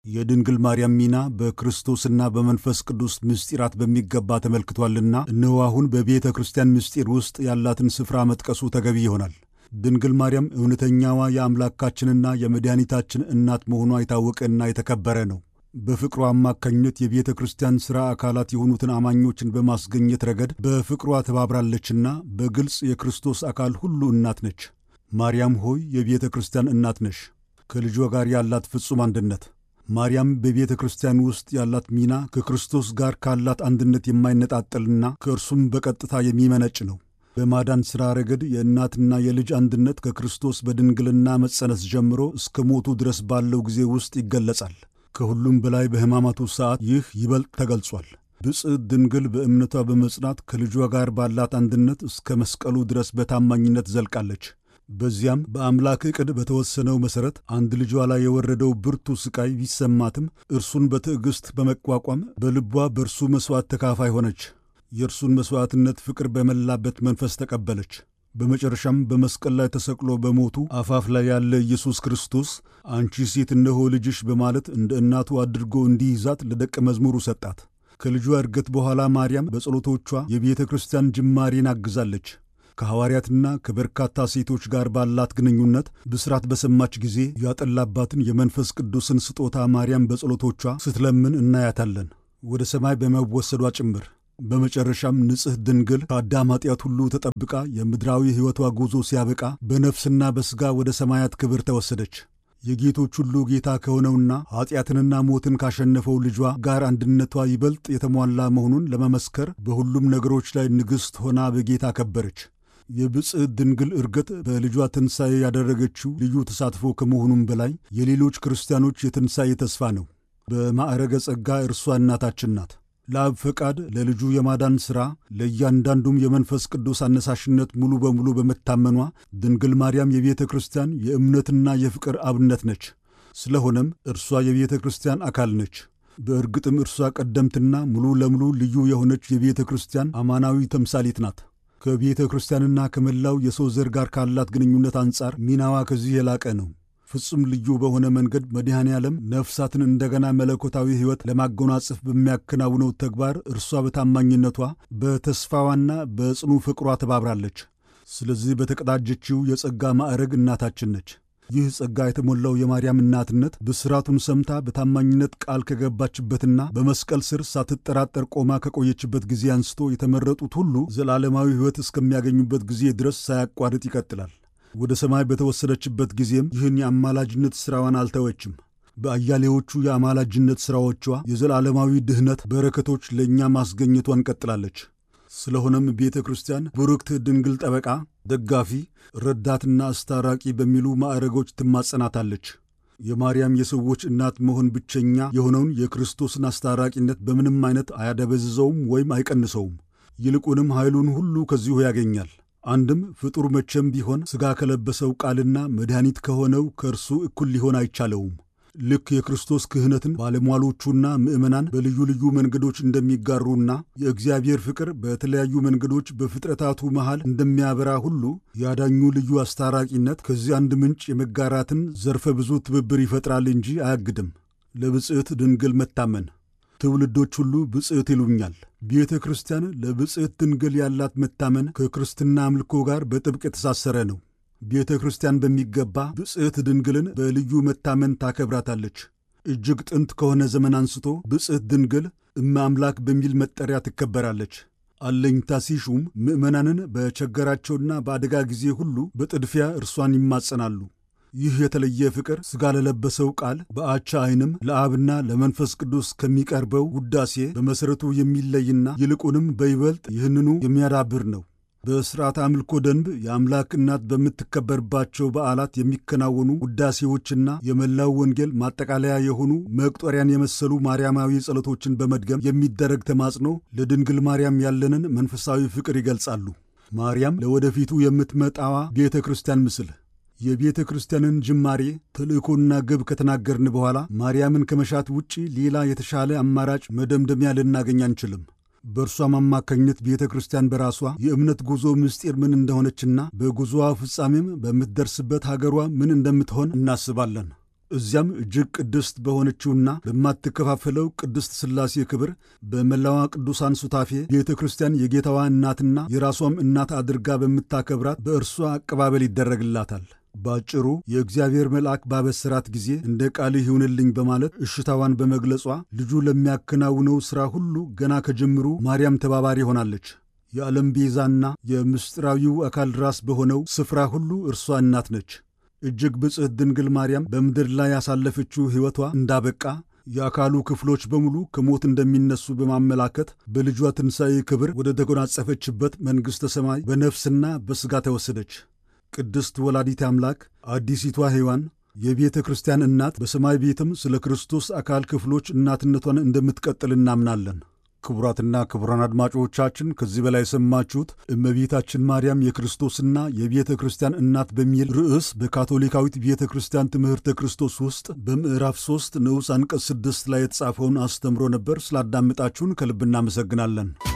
የድንግል ማርያም ሚና በክርስቶስና በመንፈስ ቅዱስ ምስጢራት በሚገባ ተመልክቷልና እነሆ አሁን በቤተ ክርስቲያን ምስጢር ውስጥ ያላትን ስፍራ መጥቀሱ ተገቢ ይሆናል። ድንግል ማርያም እውነተኛዋ የአምላካችንና የመድኃኒታችን እናት መሆኗ የታወቀና የተከበረ ነው። በፍቅሯ አማካኝነት የቤተ ክርስቲያን ሥራ አካላት የሆኑትን አማኞችን በማስገኘት ረገድ በፍቅሯ ተባብራለችና በግልጽ የክርስቶስ አካል ሁሉ እናት ነች። ማርያም ሆይ የቤተ ክርስቲያን እናት ነሽ። ከልጇ ጋር ያላት ፍጹም አንድነት ማርያም በቤተ ክርስቲያን ውስጥ ያላት ሚና ከክርስቶስ ጋር ካላት አንድነት የማይነጣጠልና ከእርሱም በቀጥታ የሚመነጭ ነው። በማዳን ሥራ ረገድ የእናትና የልጅ አንድነት ከክርስቶስ በድንግልና መጸነስ ጀምሮ እስከ ሞቱ ድረስ ባለው ጊዜ ውስጥ ይገለጻል። ከሁሉም በላይ በሕማማቱ ሰዓት ይህ ይበልጥ ተገልጿል። ብፅዕት ድንግል በእምነቷ በመጽናት ከልጇ ጋር ባላት አንድነት እስከ መስቀሉ ድረስ በታማኝነት ዘልቃለች። በዚያም በአምላክ ዕቅድ በተወሰነው መሠረት አንድ ልጇ ላይ የወረደው ብርቱ ሥቃይ ቢሰማትም እርሱን በትዕግሥት በመቋቋም በልቧ በእርሱ መሥዋዕት ተካፋይ ሆነች። የእርሱን መሥዋዕትነት ፍቅር በመላበት መንፈስ ተቀበለች። በመጨረሻም በመስቀል ላይ ተሰቅሎ በሞቱ አፋፍ ላይ ያለ ኢየሱስ ክርስቶስ አንቺ ሴት እነሆ ልጅሽ በማለት እንደ እናቱ አድርጎ እንዲይዛት ለደቀ መዝሙሩ ሰጣት። ከልጇ ዕርገት በኋላ ማርያም በጸሎቶቿ የቤተ ክርስቲያን ጅማሬን አግዛለች። ከሐዋርያትና ከበርካታ ሴቶች ጋር ባላት ግንኙነት ብስራት በሰማች ጊዜ ያጠላባትን የመንፈስ ቅዱስን ስጦታ ማርያም በጸሎቶቿ ስትለምን እናያታለን፣ ወደ ሰማይ በመወሰዷ ጭምር። በመጨረሻም ንጽሕ ድንግል ከአዳም ኃጢአት ሁሉ ተጠብቃ የምድራዊ ሕይወቷ ጉዞ ሲያበቃ በነፍስና በሥጋ ወደ ሰማያት ክብር ተወሰደች። የጌቶች ሁሉ ጌታ ከሆነውና ኀጢአትንና ሞትን ካሸነፈው ልጇ ጋር አንድነቷ ይበልጥ የተሟላ መሆኑን ለመመስከር በሁሉም ነገሮች ላይ ንግሥት ሆና በጌታ ከበረች። የብፅዕት ድንግል ዕርገት በልጇ ትንሣኤ ያደረገችው ልዩ ተሳትፎ ከመሆኑም በላይ የሌሎች ክርስቲያኖች የትንሣኤ ተስፋ ነው። በማዕረገ ጸጋ እርሷ እናታችን ናት። ለአብ ፈቃድ ለልጁ የማዳን ሥራ ለእያንዳንዱም የመንፈስ ቅዱስ አነሳሽነት ሙሉ በሙሉ በመታመኗ ድንግል ማርያም የቤተ ክርስቲያን የእምነትና የፍቅር አብነት ነች። ስለሆነም እርሷ የቤተ ክርስቲያን አካል ነች። በእርግጥም እርሷ ቀደምትና ሙሉ ለሙሉ ልዩ የሆነች የቤተ ክርስቲያን አማናዊ ተምሳሌት ናት። ከቤተ ክርስቲያንና ከመላው የሰው ዘር ጋር ካላት ግንኙነት አንጻር ሚናዋ ከዚህ የላቀ ነው። ፍጹም ልዩ በሆነ መንገድ መድኃኔ ዓለም ነፍሳትን እንደገና መለኮታዊ ሕይወት ለማጎናጸፍ በሚያከናውነው ተግባር እርሷ በታማኝነቷ በተስፋዋና በጽኑ ፍቅሯ ተባብራለች። ስለዚህ በተቀዳጀችው የጸጋ ማዕረግ እናታችን ነች። ይህ ጸጋ የተሞላው የማርያም እናትነት ብስራቱን ሰምታ በታማኝነት ቃል ከገባችበትና በመስቀል ስር ሳትጠራጠር ቆማ ከቆየችበት ጊዜ አንስቶ የተመረጡት ሁሉ ዘላለማዊ ሕይወት እስከሚያገኙበት ጊዜ ድረስ ሳያቋርጥ ይቀጥላል። ወደ ሰማይ በተወሰደችበት ጊዜም ይህን የአማላጅነት ሥራዋን አልተወችም። በአያሌዎቹ የአማላጅነት ሥራዎቿ የዘላለማዊ ድኅነት በረከቶች ለእኛ ማስገኘቷን ቀጥላለች። ስለሆነም ቤተ ክርስቲያን ቡርክት ድንግል ጠበቃ፣ ደጋፊ፣ ረዳትና አስታራቂ በሚሉ ማዕረጎች ትማጸናታለች። የማርያም የሰዎች እናት መሆን ብቸኛ የሆነውን የክርስቶስን አስታራቂነት በምንም አይነት አያደበዝዘውም ወይም አይቀንሰውም። ይልቁንም ኃይሉን ሁሉ ከዚሁ ያገኛል። አንድም ፍጡር መቼም ቢሆን ሥጋ ከለበሰው ቃልና መድኃኒት ከሆነው ከእርሱ እኩል ሊሆን አይቻለውም። ልክ የክርስቶስ ክህነትን ባለሟሎቹና ምዕመናን በልዩ ልዩ መንገዶች እንደሚጋሩና የእግዚአብሔር ፍቅር በተለያዩ መንገዶች በፍጥረታቱ መሃል እንደሚያበራ ሁሉ ያዳኙ ልዩ አስታራቂነት ከዚህ አንድ ምንጭ የመጋራትን ዘርፈ ብዙ ትብብር ይፈጥራል እንጂ አያግድም። ለብፅዕት ድንግል መታመን ትውልዶች ሁሉ ብፅዕት ይሉኛል። ቤተ ክርስቲያን ለብፅዕት ድንግል ያላት መታመን ከክርስትና አምልኮ ጋር በጥብቅ የተሳሰረ ነው። ቤተ ክርስቲያን በሚገባ ብፅዕት ድንግልን በልዩ መታመን ታከብራታለች። እጅግ ጥንት ከሆነ ዘመን አንስቶ ብፅዕት ድንግል እመ አምላክ በሚል መጠሪያ ትከበራለች። አለኝታ ሲሹም ምዕመናንን በቸገራቸውና በአደጋ ጊዜ ሁሉ በጥድፊያ እርሷን ይማጸናሉ። ይህ የተለየ ፍቅር ሥጋ ለለበሰው ቃል በአቻ ዐይንም ለአብና ለመንፈስ ቅዱስ ከሚቀርበው ውዳሴ በመሠረቱ የሚለይና ይልቁንም በይበልጥ ይህንኑ የሚያዳብር ነው። በሥርዓት አምልኮ ደንብ የአምላክ እናት በምትከበርባቸው በዓላት የሚከናወኑ ውዳሴዎችና የመላው ወንጌል ማጠቃለያ የሆኑ መቁጠሪያን የመሰሉ ማርያማዊ ጸሎቶችን በመድገም የሚደረግ ተማጽኖ ለድንግል ማርያም ያለንን መንፈሳዊ ፍቅር ይገልጻሉ። ማርያም ለወደፊቱ የምትመጣዋ ቤተ ክርስቲያን ምስል የቤተ ክርስቲያንን ጅማሬ ተልእኮና ግብ ከተናገርን በኋላ ማርያምን ከመሻት ውጪ ሌላ የተሻለ አማራጭ መደምደሚያ ልናገኝ አንችልም። በእርሷም አማካኝነት ቤተ ክርስቲያን በራሷ የእምነት ጉዞ ምስጢር ምን እንደሆነችና በጉዞዋ ፍጻሜም በምትደርስበት ሀገሯ ምን እንደምትሆን እናስባለን። እዚያም እጅግ ቅድስት በሆነችውና በማትከፋፈለው ቅድስት ሥላሴ ክብር በመላዋ ቅዱሳን ሱታፌ ቤተ ክርስቲያን የጌታዋ እናትና የራሷም እናት አድርጋ በምታከብራት በእርሷ አቀባበል ይደረግላታል። ባጭሩ የእግዚአብሔር መልአክ ባበሰራት ጊዜ እንደ ቃልህ ይሁንልኝ በማለት እሽታዋን በመግለጿ ልጁ ለሚያከናውነው ሥራ ሁሉ ገና ከጅምሩ ማርያም ተባባሪ ሆናለች። የዓለም ቤዛና የምስጢራዊው አካል ራስ በሆነው ስፍራ ሁሉ እርሷ እናት ነች። እጅግ ብጽሕት ድንግል ማርያም በምድር ላይ ያሳለፈችው ሕይወቷ እንዳበቃ የአካሉ ክፍሎች በሙሉ ከሞት እንደሚነሱ በማመላከት በልጇ ትንሣኤ ክብር ወደ ተጎናጸፈችበት መንግሥተ ሰማይ በነፍስና በሥጋ ተወሰደች። ቅድስት ወላዲት አምላክ አዲሲቷ ሔዋን የቤተ ክርስቲያን እናት በሰማይ ቤትም ስለ ክርስቶስ አካል ክፍሎች እናትነቷን እንደምትቀጥል እናምናለን። ክቡራትና ክቡራን አድማጮቻችን ከዚህ በላይ የሰማችሁት እመቤታችን ማርያም የክርስቶስና የቤተ ክርስቲያን እናት በሚል ርዕስ በካቶሊካዊት ቤተ ክርስቲያን ትምህርተ ክርስቶስ ውስጥ በምዕራፍ 3 ንዑስ አንቀጽ 6 ላይ የተጻፈውን አስተምሮ ነበር። ስላዳመጣችሁን ከልብ እናመሰግናለን።